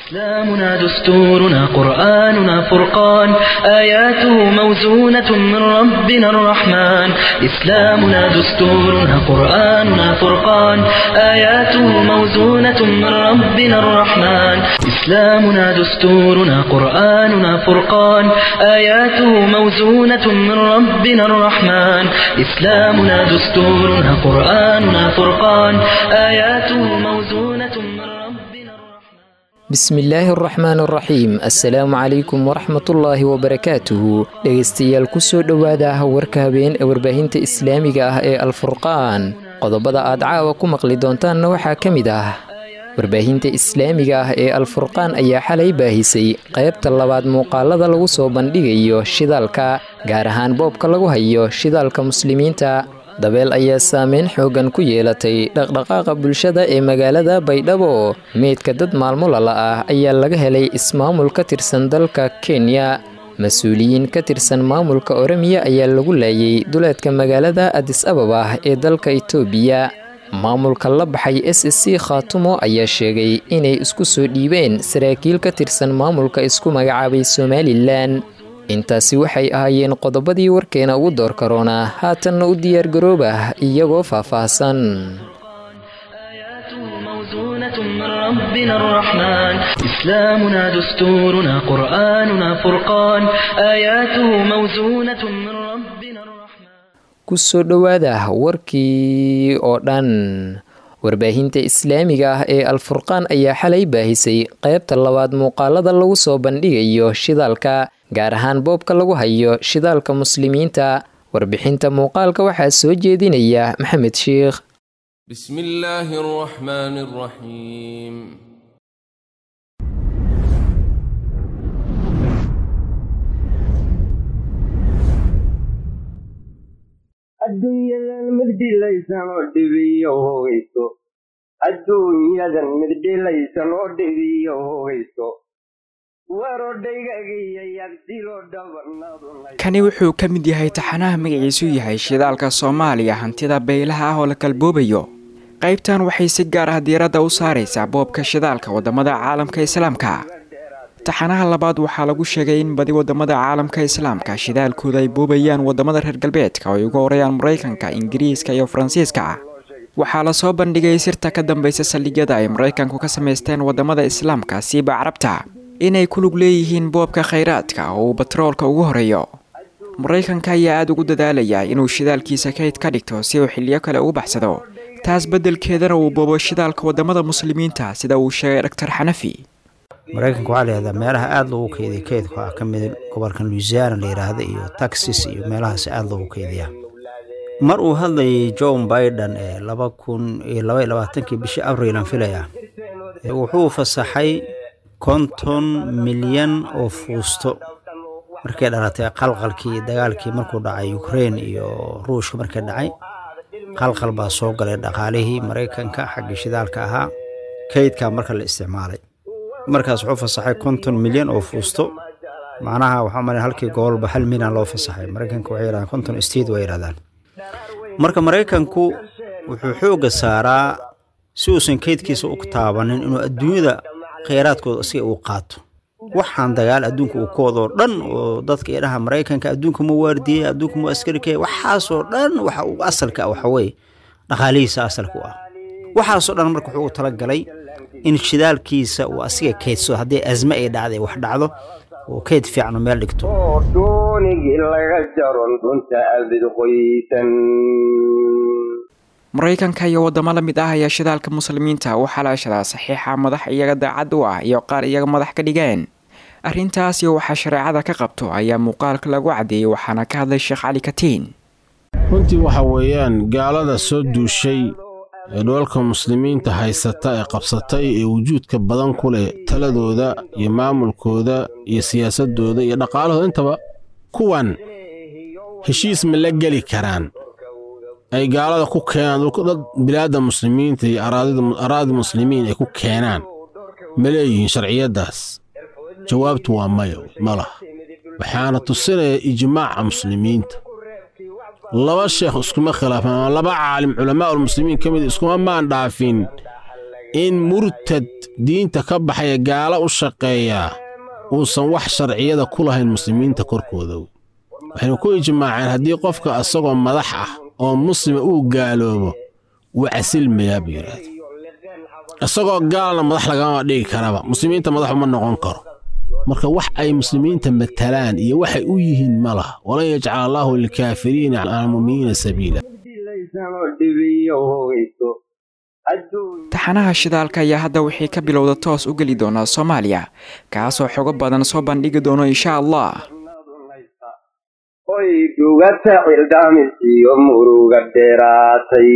إسلامنا دستورنا قرآننا فرقان آياته موزونة من ربنا الرحمن إسلامنا دستورنا قرآننا فرقان آياته موزونة من ربنا الرحمن إسلامنا دستورنا قرآننا فرقان آياته موزونة من ربنا الرحمن إسلامنا دستورنا قرآننا فرقان آياته موزونة من ربنا الرحمن bismillaahi araxmaan araxiim assalaamu calaykum waraxmatullaahi wabarakaatuhu dhegaystayaal kusoo dhowaada warka habeen ee warbaahinta islaamiga ah ee alfurqaan qodobada aad caawa ku maqli doontaanna waxaa ka mid ah warbaahinta islaamiga ah ee alfurqaan ayaa xalay baahisay qaybta labaad muuqaalada lagu soo bandhigayo shidaalka gaar ahaan boobka lagu hayo shidaalka muslimiinta dabeel ayaa saameyn xoogan ku yeelatay dhaqdhaqaaqa bulshada ee magaalada baydhabo meydka dad maalmo lala ah ayaa laga helay ismaamul ka tirsan dalka kenya mas-uuliyiin ka tirsan maamulka oremiya ayaa lagu laayay duleedka magaalada adis ababa ee dalka itoobiya maamulka la baxay s c khaatumo ayaa sheegay inay isku soo dhiibeen saraakiil ka tirsan maamulka isku magacaabay somalilan intaasi waxay ahaayeen qodobadii warkeena ugu door karoona haatanna u diyaargarooba iyagoo faahfaahsan آياته موزونة من ربنا الرحمن إسلامنا دستورنا قرآننا فرقان آياته موزونة من ربنا الرحمن kusoo dhowaada warkii oo dhan warbaahinta islaamiga ah ee alfurqaan ayaa xalay baahisay qaybta labaad muuqaalada lagu soo bandhigayo shidaalka gaar ahaan boobka lagu hayo shidaalka muslimiinta warbixinta muuqaalka waxaa soo jeedinaya maxamed sheikh بسم الله الرحمن الرحيم adduunyadan mid dhilaysan oo dhibiyo hogayso adduunyadan mid dhilaysan oo dhibiyo hogayso kani wuxuu ka mid yahay taxanaha magaciisu yahay shidaalka soomaaliya hantida beylaha ah oo la kalboobayo qaybtan waxay si gaar ah diiradda u saaraysaa boobka shidaalka wadamada caalamka islaamka taxanaha labaad waxaa lagu sheegay in badi wadamada caalamka islaamka shidaalkooda ay boobayaan wadamada reer galbeedka oo ay uga horayaan maraykanka ingiriiska iyo faransiiska waxaa lasoo bandhigay sirta ka dambeysa saldhigyada ay maraykanku ka samaysteen wadamada islaamka siiba carabta inay ku lug leeyihiin boobka khayraadka oo uu batroolka ugu horeeyo maraykanka ayaa aada ugu dadaalaya inuu shidaalkiisa kayd ka dhigto si uu xiliyo kale ugu baxsado taas beddelkeedana uu boobo shidaalka wadamada muslimiinta sida uu sheegay doctor xanafi maraykanka waxaa layihahdaa meelaha aada loogu keydiya keydka waxaa ka mid gobolkan louisiana la yidhaahda iyo texas iyo meelahaas aada loogu keydiyaa mar uu hadlayay john biden ee laba kun iyo laba iyo labaatankii bishii abril aan filaya wuxuu fasaxay konton milyan oo fuusto markay dhalatay qalqalkii dagaalkii markuu dhacay ukrain iyo ruushka markay dhacay qalqal baa soo galay dhaqaalihii maraykanka xaggii shidaalka ahaa kaydkaa marka la isticmaalay markaas wuxuu fasaxay konton milyan oo fuusto macnaha waxaa malay halkii gobolba hal milyan loo fasaxay maraykanka waxay yidhahdaan konton steed way yidhahdaan marka maraykanku wuxuu xoogga saaraa si uusan kaydkiisa u taabanin inuu adduunyada kheyraadkooda asiga uu qaato waxaan dagaal adduunka uu ka wadoo dhan oo dadka idhaha maraykanka adduunka ma waardiyey adduunka ma askarikay waxaasoo dhan waxa uu asalka ah waxaweye dhaqaalihiisa asalka u ah waxaasoo dhan marka wuxuu u talagalay in shidaalkiisa uu asiga kaydsado haddii asme ay dhacday wax dhacdo oo kayd fiicno meel dhigto oo doonigii laga jaron dhunta abid qoysan maraykanka iyo wadamo la mid ah ayaa shidaalka muslimiinta u xalaashadaa saxiixa madax iyaga daacad u ah iyo qaar iyaga madax ka dhigeen arrintaasi waxaa shareecada ka qabto ayaa muuqaalka lagu caddeeyey waxaana ka hadlay sheekh cali katiin runtii waxa weeyaan gaalada soo duushay ee dhoolka muslimiinta haysata ee qabsatay ee wujuudka badan ku leh taladooda iyo maamulkooda iyo siyaasaddooda iyo dhaqaalahooda intaba kuwan heshiis ma la geli karaan ay gaalada ku keenaan dad bilaadda muslimiinta iyo araadi muslimiin ay ku keenaan ma leeyihiin sharciyaddaas jawaabtu waa mayo ma laha waxaana tusinaya ijmaaca muslimiinta laba sheekh iskuma khilaafan ama laba caalim culamaa'ulmuslimiin ka mid iskuma maan dhaafin in murtad diinta ka baxaya gaalo u shaqeeyaa uusan wax sharciyada ku lahayn muslimiinta korkooda waxaynu ku ijmaaceen haddii qofka isagoo madax ah oo muslima uu gaaloobo wuu casilmayaa buu yidhaahda isagoo gaalna madax lagama dhigi karaba muslimiinta madax uma noqon karo marka wax ay muslimiinta matalaan iyo waxay u yihiin ma laha walan yajcala allaahu lilkaafiriina cala almu'miniina sabiila taxanaha shidaalka ayaa hadda wixii ka bilowda toos u geli doonaa soomaaliya kaasoo xogo badan soo bandhigi doono insha allah oy dhugata cildhaamisiyo muruga dheeraatay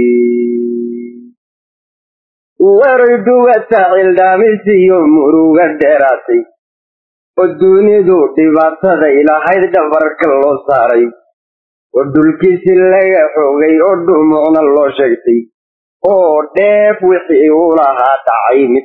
waray dhugata cildhaamisiyo muruga dheeraatay oo dunidu dhibaataday lahayd dhabarka loo saaray oo dhulkiisi laga xoogay oo dhumucna loo sheegtay oo dheef wixii u lahaa dhacay mid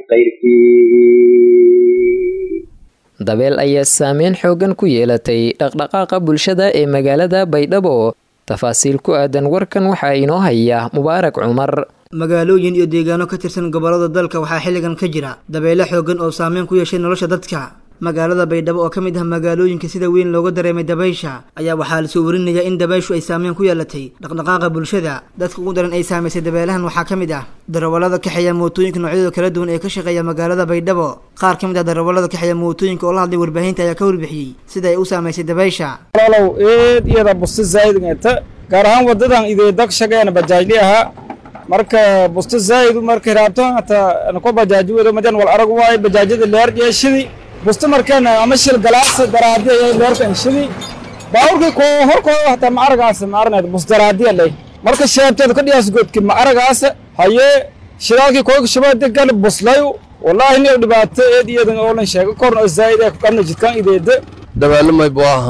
qayrkii dabeel ayaa saameyn xooggan ku yeelatay dhaqdhaqaaqa bulshada ee magaalada baydhabo tafaasiil ku aadan warkan waxaa inoo haya mubaarak cumar magaalooyin iyo deegaano ka tirsan gobollada dalka waxaa xilligan ka jira dabeyle xooggan oo saameyn ku yeeshay nolosha dadka magaalada baydhabo oo ka mid ah magaalooyinka sida weyn looga dareemay dabaysha ayaa waxaa lasoo warinayaa in dabayshu ay saameyn ku yeelatay dhaqdhaqaaqa bulshada dadka ugu daran ay saamaysay dabeelahan waxaa ka mid ah darawallada kaxeeya mootooyinka noocyadooda kala duwan ee ka shaqeeya magaalada baydhabo qaar ka mid ah darawallada kaxeeya mootooyinka oo la hadlay warbaahinta ayaa ka warbixiyey sida ay u saamaysay dabaysha walaalow eed iyada busti zaa'id ngata gaar ahaan wadadan ideedag shaqeena bajaajli ahaa marka busti zaa'id markay raabto hata ko bajaaji wado madan wal arag waaye bajaajada leer yeeshidi busti markeena ama shil galaas daraadi ayay leerka inshidi baawurkii ko horkooda hataa ma aragaas ma aranayd bus daraadiya leh marka sheebteeda ka dhiyaas godki ma aragaas haye shidaalkii kooga shabaade gal buslayu wallaahi nin dhibaato eed iyadan oo lan sheego korna oo zaa'id ee kana jidkan ideeda dabaalo may buu aha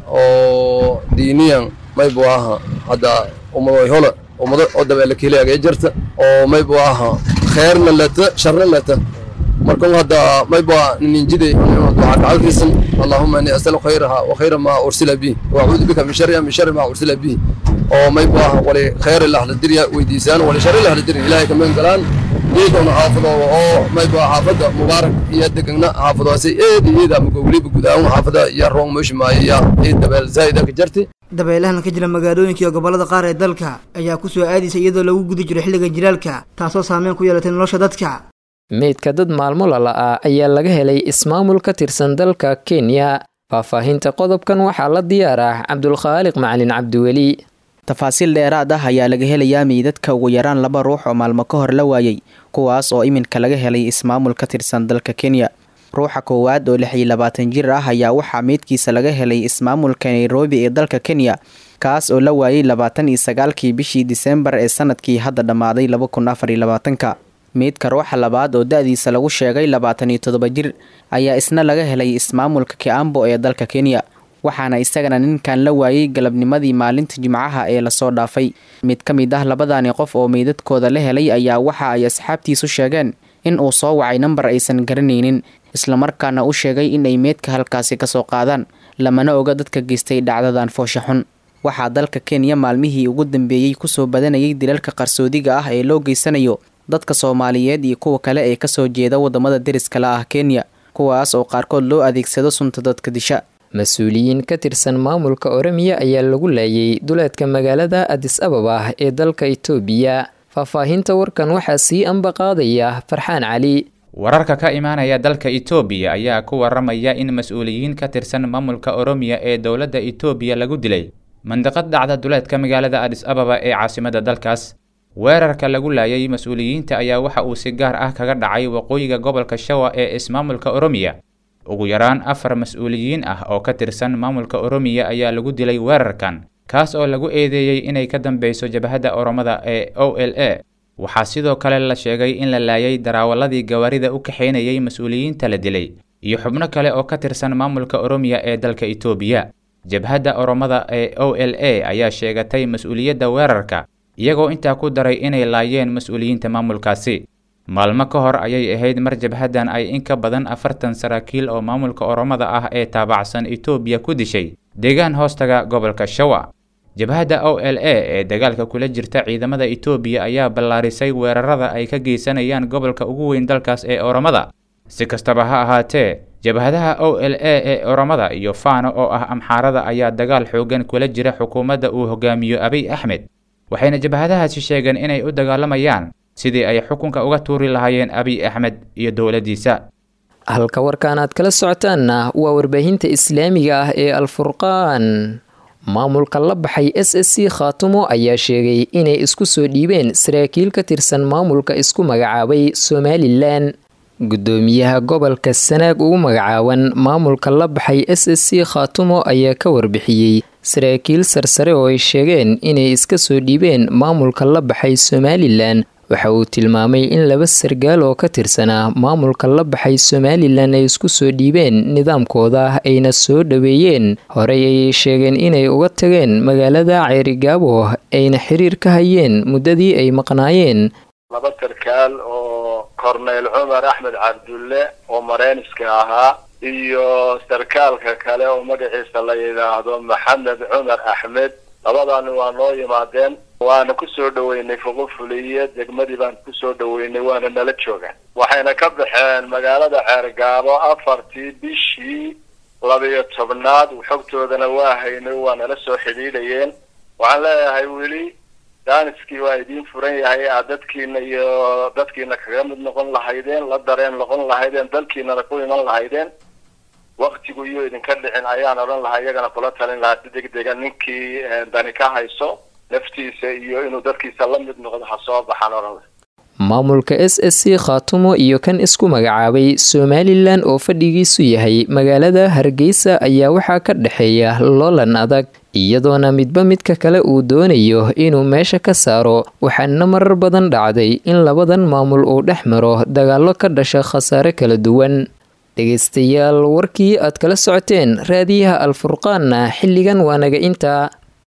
oo diiniyan may buu aha hadda ummado hola ummado oo dabaalo keliyaga jirta oo may buu aha khayrna lata sharna lata markan hadda may buu ninjide duca kacalkiisan allahumma inni asalu khayraha wa khayra ma ursila bihi wa a'udhu bika min sharriha min sharri ma ursila bihi oo may buu aha wali khayr la hadiriya weydiisaan wali sharri la hadiriya ilaahay kaman galaan iyaduna xaafado oo may buu xaafada mubaarak iyo degana xaafadaasi eed iyada magowliba gudahaan xaafada iyo roon meeshi maaya eed dabeel zaa'ida ka jirtay dabeelahan ka jira magaalooyinka iyo gobollada qaar ee dalka ayaa ku soo aadaysa iyadoo lagu guda jiro xilliga jilaalka taasoo saameyn ku yeelatay nolosha dadka meydka dad maalmo lala'aa ayaa laga helay ismaamul ka tirsan dalka kenya faahfaahinta qodobkan waxaa la diyaaraa cabdulkhaaliq macalin cabdiweli tafaasiil dheeraad ah ayaa laga helayaa meydadka ugu yaraan laba ruux oo maalmo ka hor la waayey kuwaas oo iminka laga helay ismaamul ka tirsan dalka kenya ruuxa koowaad oo lix iyo labaatan jir ah ayaa waxaa meydkiisa laga helay ismaamulka nairobi ee dalka kenya kaas oo la waayey labaatan iyo sagaalkii bishii disembar ee sanadkii hadda dhammaaday laba kun afar iyo labaatanka meydka ruuxa labaad oo da-diisa lagu sheegay labaatan iyo toddoba jir ayaa isna laga helay ismaamulka kiambo ee dalka kenya waxaana isagana ninkan la waayey galabnimadii maalinta jimcaha ee lasoo dhaafay mid ka mid ah labadani qof oo meydadkooda la helay ayaa waxa ay asxaabtiisu sheegeen in uu soo wacay nambar aysan garanaynin islamarkaana u sheegay in ay meydka halkaasi kasoo qaadaan lamana oga dadka geystay dhacdadan foosha xun waxaa dalka kenya maalmihii ugu dambeeyey kusoo badanayay dilalka qarsoodiga ah ee loo geysanayo dadka soomaaliyeed iyo kuwa kale ee kasoo jeeda wadamada deriska la ah kenya kuwaas oo qaarkood loo adeegsado sunta dadka disha mas-uuliyiin ka tirsan maamulka oremiya ayaa lagu laayay duleedka magaalada adis ababa ee dalka itoobiya faahfaahinta warkan waxaa sii anba qaadaya farxaan cali wararka ka imaanaya dalka itoobiya ayaa ku waramaya in mas-uuliyiin ka tirsan maamulka oromiya ee dowladda itoobiya lagu dilay mandiqad dhacda duleedka magaalada adis ababa ee caasimada dalkaas weerarka lagu laayay mas-uuliyiinta ayaa waxa uu si gaar ah kaga dhacay waqooyiga gobolka shawa ee ismaamulka oromiya ugu yaraan afar mas-uuliyiin ah oo ka tirsan maamulka oromiya ayaa lagu dilay weerarkan kaas oo lagu eedeeyey inay ka dambeyso jabhadda oromada ee o l a waxaa sidoo kale la sheegay in la laayay daraawaladii gawaarida u kaxaynayay mas-uuliyiinta la dilay iyo xubno kale oo ka tirsan maamulka oromiya ee dalka itoobiya jabhadda oromada ee o l a ayaa sheegatay mas-uuliyadda weerarka iyagoo intaa ku daray inay laayeen mas-uuliyiinta maamulkaasi maalmo ka hor ayay ahayd mar jabhaddan ay in ka badan afartan saraakiil oo maamulka oromada ah ee taabacsan itoobiya ku dishay deegaan hoostaga gobolka shawa jabhadda o l a ee dagaalka kula jirta ciidamada itoobiya ayaa ballaarisay weerarada ay ka geysanayaan gobolka ugu weyn dalkaas ee oromada si kastaba ha ahaatee jabhadaha o l a ee oromada iyo faano oo ah amxaarada ayaa dagaal xoogan kula jira xukuumadda uu hogaamiyo abiy axmed waxayna jabhadahaasi sheegeen inay u dagaalamayaan sidii ay xukunka uga tuuri lahaayeen abiy axmed iyo dowladdiisa halka warkaan aad kala socotaanna waa warbaahinta islaamiga ah ee alfurqaan maamulka la baxay s s c khaatumo ayaa sheegay inay isku soo dhiibeen saraakiil ka tirsan maamulka isku magacaabay somalilan gudoomiyaha gobolka sanaag ugu magacaaban maamulka la baxay s s c khaatumo ayaa ka warbixiyey saraakiil sarsare oo ay sheegeen inay iska soo dhiibeen maamulka la baxay somalilan waxa uu tilmaamay in laba sargaal oo ka tirsanaa maamulka la baxay somalilan ay isku soo dhiibeen nidaamkooda ayna soo dhoweeyeen horey ayay sheegeen inay uga tageen magaalada ceerigaabo ayna xiriir ka hayeen muddadii ay maqnaayeen laba sarkaal oo korneyl cumar axmed cabdulle oo mareyniska ahaa iyo sarkaalka kale oo magaciisa la yidhaahdo maxamed cumar axmed labadani waa noo yimaadeen waana kusoo dhaweynay fuqufuliye degmadii baan kusoo dhaweynay waana nala joogaan waxayna ka baxeen magaalada ceergaabo afartii bishii labiyo tobnaad xogtoodana waa haynay waa nala soo xidhiidhayeen waxaan leeyahay weli daaniskii waa idiin furan yahay aad dadkiina iyo dadkiina kaga mid noqon lahaydeen la dareen noqon lahaydeen dalkiinana ku iman lahaydeen waktigu iyo idinka dhicin ayaan odhan lahaa iyagana kula talin lahaa si degdega ninkii dani ka hayso naftiisa iyo inuu dadkiisa la mid noqdo ha soo baxaan odhan laha maamulka s s c khaatumo iyo kan isku magacaabay somalilan oo fadhigiisu yahay magaalada hargeysa ayaa waxaa ka dhexeeya loolan adag iyadoona midba midka kale uu doonayo inuu meesha ka saaro waxaana marar badan dhacday in labadan maamul uu dhex maro dagaallo ka dhasha khasaare kala duwan dhegaystayaal warkii aad kala socoteen raadiyaha alfurqaanna xilligan waa naga intaa